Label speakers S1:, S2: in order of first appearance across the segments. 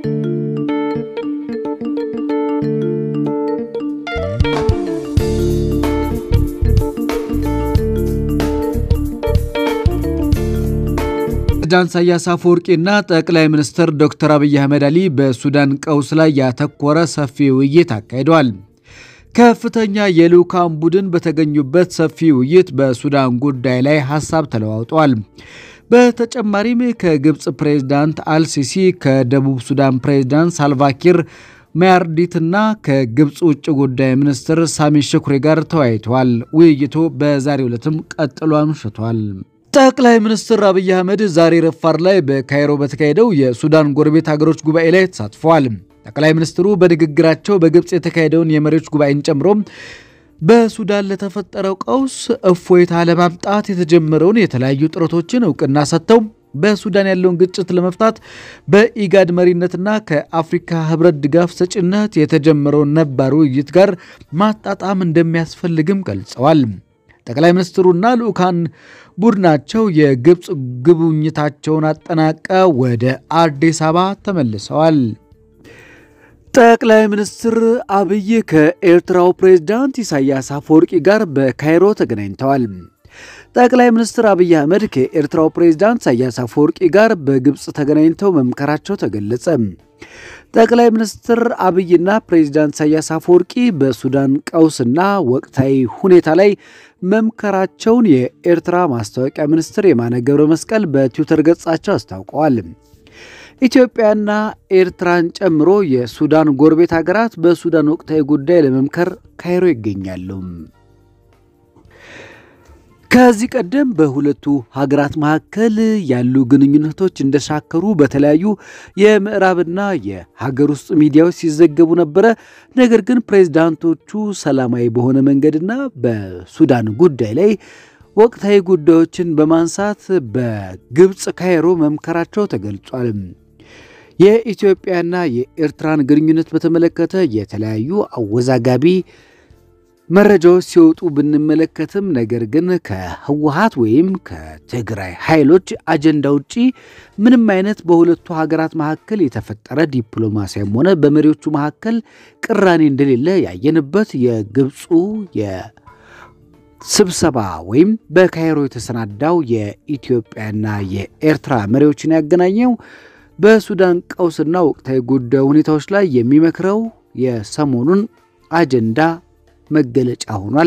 S1: ፕሬዝዳንት ኢሳያስ አፈወርቂና ጠቅላይ ሚኒስትር ዶክተር አብይ አህመድ አሊ በሱዳን ቀውስ ላይ ያተኮረ ሰፊ ውይይት አካሂደዋል። ከፍተኛ የልዑካን ቡድን በተገኙበት ሰፊ ውይይት በሱዳን ጉዳይ ላይ ሀሳብ ተለዋውጠዋል። በተጨማሪም ከግብፅ ፕሬዝዳንት አልሲሲ፣ ከደቡብ ሱዳን ፕሬዝዳንት ሳልቫኪር ማያርዲትና ከግብፅ ውጭ ጉዳይ ሚኒስትር ሳሚ ሽኩሪ ጋር ተወያይተዋል። ውይይቱ በዛሬው ዕለትም ቀጥሎ አምሽቷል። ጠቅላይ ሚኒስትር አብይ አህመድ ዛሬ ረፋር ላይ በካይሮ በተካሄደው የሱዳን ጎረቤት ሀገሮች ጉባኤ ላይ ተሳትፈዋል። ጠቅላይ ሚኒስትሩ በንግግራቸው በግብፅ የተካሄደውን የመሪዎች ጉባኤን ጨምሮ በሱዳን ለተፈጠረው ቀውስ እፎይታ ለማምጣት የተጀመረውን የተለያዩ ጥረቶችን እውቅና ሰጥተው በሱዳን ያለውን ግጭት ለመፍታት በኢጋድ መሪነትና ከአፍሪካ ሕብረት ድጋፍ ሰጪነት የተጀመረውን ነባር ውይይት ጋር ማጣጣም እንደሚያስፈልግም ገልጸዋል። ጠቅላይ ሚኒስትሩና ልዑካን ቡድናቸው የግብፅ ጉብኝታቸውን አጠናቀው ወደ አዲስ አበባ ተመልሰዋል። ጠቅላይ ሚኒስትር አብይ ከኤርትራው ፕሬዝዳንት ኢሳያስ አፈወርቂ ጋር በካይሮ ተገናኝተዋል። ጠቅላይ ሚኒስትር አብይ አህመድ ከኤርትራው ፕሬዝዳንት ኢሳያስ አፈወርቂ ጋር በግብፅ ተገናኝተው መምከራቸው ተገለጸ። ጠቅላይ ሚኒስትር አብይና ፕሬዝዳንት ኢሳያስ አፈወርቂ በሱዳን ቀውስና ወቅታዊ ሁኔታ ላይ መምከራቸውን የኤርትራ ማስታወቂያ ሚኒስትር የማነ ገብረ መስቀል በትዊተር ገጻቸው አስታውቀዋል። ኢትዮጵያና ኤርትራን ጨምሮ የሱዳን ጎረቤት ሀገራት በሱዳን ወቅታዊ ጉዳይ ለመምከር ካይሮ ይገኛሉ። ከዚህ ቀደም በሁለቱ ሀገራት መካከል ያሉ ግንኙነቶች እንደሻከሩ በተለያዩ የምዕራብና የሀገር ውስጥ ሚዲያዎች ሲዘገቡ ነበረ። ነገር ግን ፕሬዝዳንቶቹ ሰላማዊ በሆነ መንገድና በሱዳን ጉዳይ ላይ ወቅታዊ ጉዳዮችን በማንሳት በግብፅ ካይሮ መምከራቸው ተገልጿል። የኢትዮጵያና የኤርትራን ግንኙነት በተመለከተ የተለያዩ አወዛጋቢ መረጃዎች ሲወጡ ብንመለከትም ነገር ግን ከህወሀት ወይም ከትግራይ ኃይሎች አጀንዳ ውጪ ምንም አይነት በሁለቱ ሀገራት መካከል የተፈጠረ ዲፕሎማሲያም ሆነ በመሪዎቹ መካከል ቅራኔ እንደሌለ ያየንበት የግብፁ የስብሰባ ወይም በካይሮ የተሰናዳው የኢትዮጵያና የኤርትራ መሪዎችን ያገናኘው በሱዳን ቀውስና ወቅታዊ ጉዳይ ሁኔታዎች ላይ የሚመክረው የሰሞኑን አጀንዳ መገለጫ ሆኗል።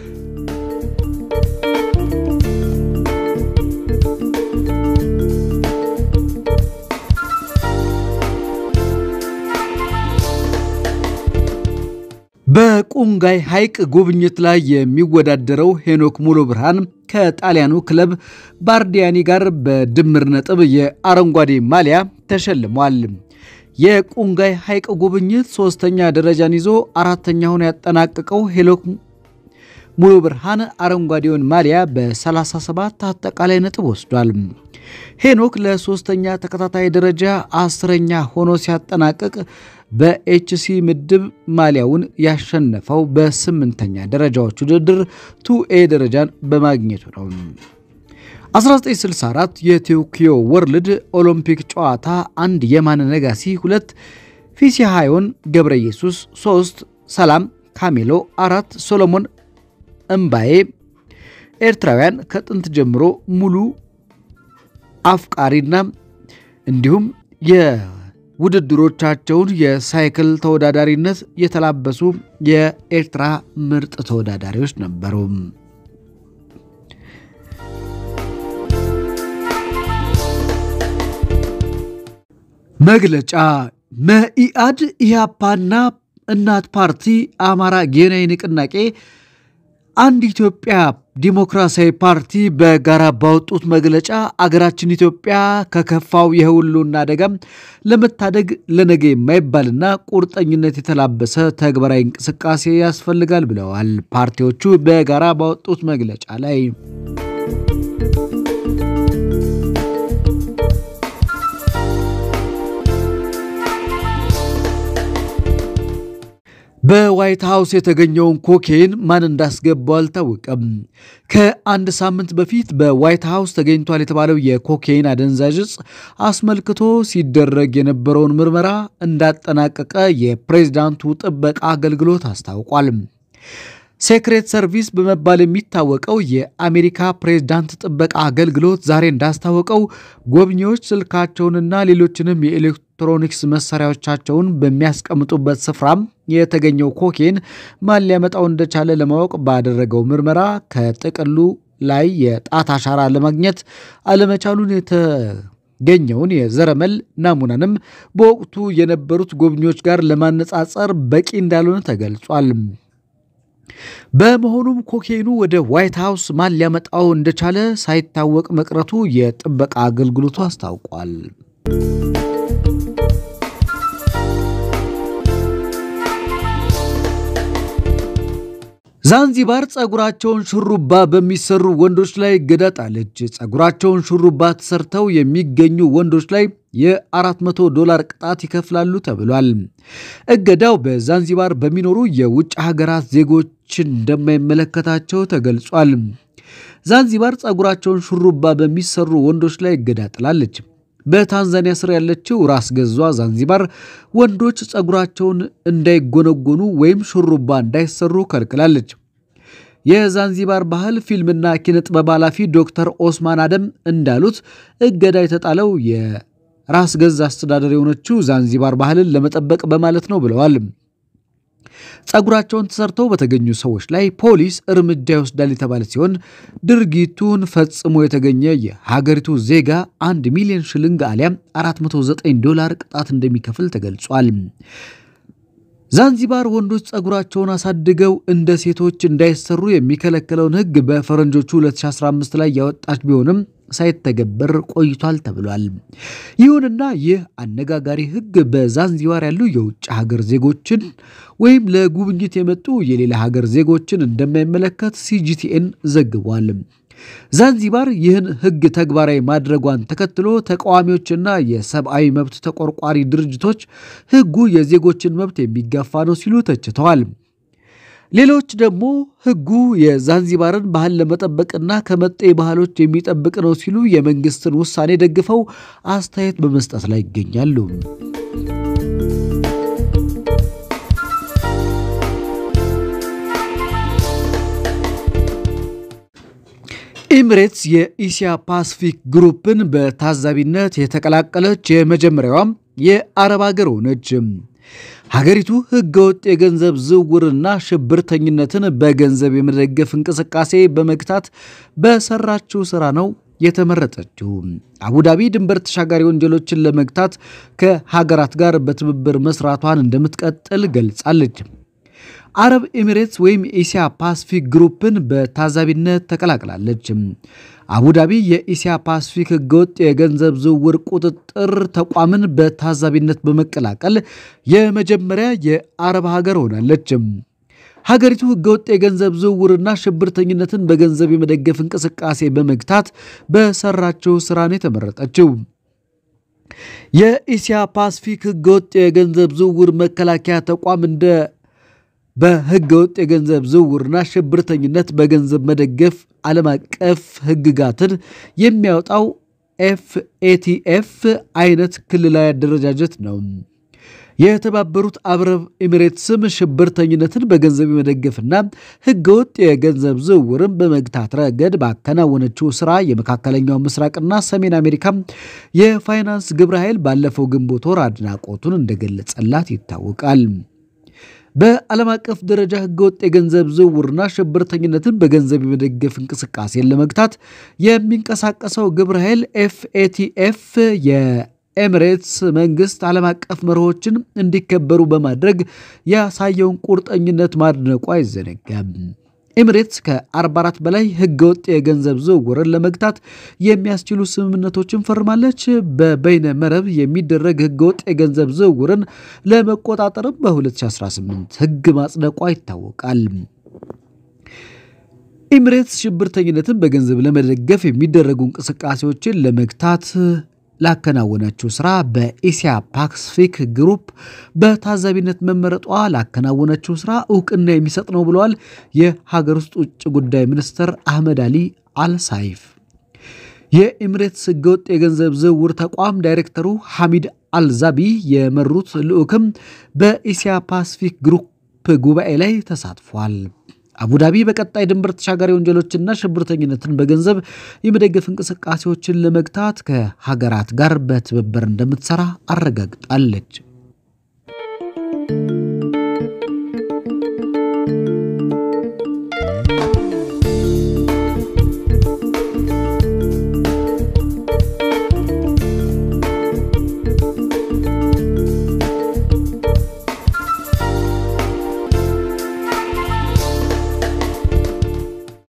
S1: በቁንጋይ ሐይቅ ጉብኝት ላይ የሚወዳደረው ሄኖክ ሙሉ ብርሃን ከጣሊያኑ ክለብ ባርዲያኒ ጋር በድምር ነጥብ የአረንጓዴ ማሊያ ተሸልሟል። የቁንጋይ ሐይቅ ጉብኝት ሶስተኛ ደረጃን ይዞ አራተኛ ሆኖ ያጠናቀቀው ሄኖክ ሙሉ ብርሃን አረንጓዴውን ማሊያ በ37 አጠቃላይ ነጥብ ወስዷል። ሄኖክ ለሶስተኛ ተከታታይ ደረጃ አስረኛ ሆኖ ሲያጠናቅቅ በኤችሲ ምድብ ማሊያውን ያሸነፈው በስምንተኛ ደረጃዎች ውድድር ቱኤ ደረጃን በማግኘቱ ነው። 1964 የቶኪዮ ወርልድ ኦሎምፒክ ጨዋታ አንድ የማነ ነጋሲ፣ ሁለት ፊሲሃዮን ገብረ ኢየሱስ፣ ሶስት ሰላም ካሜሎ፣ አራት ሶሎሞን እምባዬ ኤርትራውያን ከጥንት ጀምሮ ሙሉ አፍቃሪና እንዲሁም የውድድሮቻቸውን የሳይክል ተወዳዳሪነት የተላበሱ የኤርትራ ምርጥ ተወዳዳሪዎች ነበሩ። መግለጫ መኢአድ፣ ኢህአፓና እናት ፓርቲ፣ አማራ ጌናዊ ንቅናቄ አንድ ኢትዮጵያ ዲሞክራሲያዊ ፓርቲ በጋራ ባወጡት መግለጫ አገራችን ኢትዮጵያ ከከፋው የህልውና አደጋም ለመታደግ ለነገ የማይባልና ቁርጠኝነት የተላበሰ ተግባራዊ እንቅስቃሴ ያስፈልጋል ብለዋል። ፓርቲዎቹ በጋራ ባወጡት መግለጫ ላይ በዋይት ሃውስ የተገኘውን ኮኬን ማን እንዳስገባው አልታወቀም። ከአንድ ሳምንት በፊት በዋይት ሃውስ ተገኝቷል የተባለው የኮኬን አደንዛዥ ዕፅ አስመልክቶ ሲደረግ የነበረውን ምርመራ እንዳጠናቀቀ የፕሬዝዳንቱ ጥበቃ አገልግሎት አስታውቋል። ሴክሬት ሰርቪስ በመባል የሚታወቀው የአሜሪካ ፕሬዝዳንት ጥበቃ አገልግሎት ዛሬ እንዳስታወቀው ጎብኚዎች ስልካቸውንና ሌሎችንም የኤሌክትሮኒክስ መሳሪያዎቻቸውን በሚያስቀምጡበት ስፍራም የተገኘው ኮኬን ማን ሊያመጣው እንደቻለ ለማወቅ ባደረገው ምርመራ ከጥቅሉ ላይ የጣት አሻራ ለማግኘት አለመቻሉን የተገኘውን የዘረመል ናሙናንም በወቅቱ የነበሩት ጎብኚዎች ጋር ለማነጻጸር በቂ እንዳልሆነ ተገልጿል። በመሆኑም ኮኬኑ ወደ ዋይት ሃውስ ማን ሊያመጣው እንደቻለ ሳይታወቅ መቅረቱ የጥበቃ አገልግሎቱ አስታውቋል። ዛንዚባር ጸጉራቸውን ሹሩባ በሚሰሩ ወንዶች ላይ እገዳ ጣለች። ጸጉራቸውን ሹሩባ ተሰርተው የሚገኙ ወንዶች ላይ የ400 ዶላር ቅጣት ይከፍላሉ ተብሏል። እገዳው በዛንዚባር በሚኖሩ የውጭ ሀገራት ዜጎች እንደማይመለከታቸው ተገልጿል። ዛንዚባር ጸጉራቸውን ሹሩባ በሚሰሩ ወንዶች ላይ እገዳ ጥላለች። በታንዛኒያ ስር ያለችው ራስ ገዟ ዛንዚባር ወንዶች ጸጉራቸውን እንዳይጎነጎኑ ወይም ሹሩባ እንዳይሰሩ ከልክላለች። የዛንዚባር ባህል ፊልምና ኪነ ጥበብ ኃላፊ ዶክተር ኦስማን አደም እንዳሉት እገዳ የተጣለው የራስ ገዝ አስተዳደር የሆነችው ዛንዚባር ባህልን ለመጠበቅ በማለት ነው ብለዋል። ጸጉራቸውን ተሰርተው በተገኙ ሰዎች ላይ ፖሊስ እርምጃ ይወስዳል የተባለ ሲሆን ድርጊቱን ፈጽሞ የተገኘ የሀገሪቱ ዜጋ አንድ ሚሊዮን ሽልንግ አሊያም 409 ዶላር ቅጣት እንደሚከፍል ተገልጿል። ዛንዚባር ወንዶች ጸጉራቸውን አሳድገው እንደ ሴቶች እንዳይሰሩ የሚከለክለውን ሕግ በፈረንጆቹ 2015 ላይ ያወጣች ቢሆንም ሳይተገበር ቆይቷል ተብሏል። ይሁንና ይህ አነጋጋሪ ሕግ በዛንዚባር ያሉ የውጭ ሀገር ዜጎችን ወይም ለጉብኝት የመጡ የሌላ ሀገር ዜጎችን እንደማይመለከት ሲጂቲኤን ዘግቧል። ዛንዚባር ይህን ሕግ ተግባራዊ ማድረጓን ተከትሎ ተቃዋሚዎችና የሰብአዊ መብት ተቆርቋሪ ድርጅቶች ሕጉ የዜጎችን መብት የሚጋፋ ነው ሲሉ ተችተዋል። ሌሎች ደግሞ ሕጉ የዛንዚባርን ባህል ለመጠበቅና ከመጤ ባህሎች የሚጠብቅ ነው ሲሉ የመንግስትን ውሳኔ ደግፈው አስተያየት በመስጠት ላይ ይገኛሉ። ኤሚሬትስ የኢሲያ ፓሲፊክ ግሩፕን በታዛቢነት የተቀላቀለች የመጀመሪያዋም የአረብ ሀገር ሆነች። ሀገሪቱ ህገወጥ የገንዘብ ዝውውርና ሽብርተኝነትን በገንዘብ የመደገፍ እንቅስቃሴ በመግታት በሰራችው ስራ ነው የተመረጠችው። አቡዳቢ ድንበር ተሻጋሪ ወንጀሎችን ለመግታት ከሀገራት ጋር በትብብር መስራቷን እንደምትቀጥል ገልጻለች። አረብ ኤሚሬትስ ወይም የኢሲያ ፓሲፊክ ግሩፕን በታዛቢነት ተቀላቅላለች። አቡዳቢ የኢሲያ ፓሲፊክ ህገወጥ የገንዘብ ዝውውር ቁጥጥር ተቋምን በታዛቢነት በመቀላቀል የመጀመሪያ የአረብ ሀገር ሆናለች። ሀገሪቱ ህገወጥ የገንዘብ ዝውውርና ሽብርተኝነትን በገንዘብ የመደገፍ እንቅስቃሴ በመግታት በሰራችው ስራ ነው የተመረጠችው። የኢሲያ ፓሲፊክ ህገወጥ የገንዘብ ዝውውር መከላከያ ተቋም እንደ በህገ ወጥ የገንዘብ ዝውውርና ሽብርተኝነት በገንዘብ መደገፍ ዓለም አቀፍ ህግጋትን የሚያወጣው ኤፍኤቲኤፍ አይነት ክልላዊ አደረጃጀት ነው። የተባበሩት አረብ ኤሚሬትስም ሽብርተኝነትን በገንዘብ የመደገፍና ህገወጥ የገንዘብ ዝውውርን በመግታት ረገድ ባከናወነችው ስራ የመካከለኛው ምስራቅና ሰሜን አሜሪካ የፋይናንስ ግብረ ኃይል ባለፈው ግንቦት ወር አድናቆቱን እንደገለጸላት ይታወቃል። በዓለም አቀፍ ደረጃ ህገወጥ የገንዘብ ዝውውርና ሽብርተኝነትን በገንዘብ የመደገፍ እንቅስቃሴን ለመግታት የሚንቀሳቀሰው ግብረ ኃይል ኤፍኤቲኤፍ የኤሚሬትስ መንግስት ዓለም አቀፍ መርሆችን እንዲከበሩ በማድረግ ያሳየውን ቁርጠኝነት ማድነቁ አይዘነጋም። ኤሚሬትስ ከ44 በላይ ህገወጥ የገንዘብ ዝውውርን ለመግታት የሚያስችሉ ስምምነቶችን ፈርማለች። በበይነ መረብ የሚደረግ ህገወጥ የገንዘብ ዝውውርን ለመቆጣጠርም በ2018 ህግ ማጽደቋ ይታወቃል። ኤሚሬትስ ሽብርተኝነትን በገንዘብ ለመደገፍ የሚደረጉ እንቅስቃሴዎችን ለመግታት ላከናወነችው ስራ በኤስያ ፓሲፊክ ግሩፕ በታዛቢነት መመረጧ ላከናወነችው ስራ እውቅና የሚሰጥ ነው ብለዋል የሀገር ውስጥ ውጭ ጉዳይ ሚኒስትር አህመድ አሊ አልሳይፍ። የኤሚሬትስ ህገወጥ የገንዘብ ዝውውር ተቋም ዳይሬክተሩ ሐሚድ አልዛቢ የመሩት ልዑክም በኤስያ ፓሲፊክ ግሩፕ ጉባኤ ላይ ተሳትፏል። አቡዳቢ በቀጣይ ድንበር ተሻጋሪ ወንጀሎችና ሽብርተኝነትን በገንዘብ የመደገፍ እንቅስቃሴዎችን ለመግታት ከሀገራት ጋር በትብብር እንደምትሰራ አረጋግጣለች።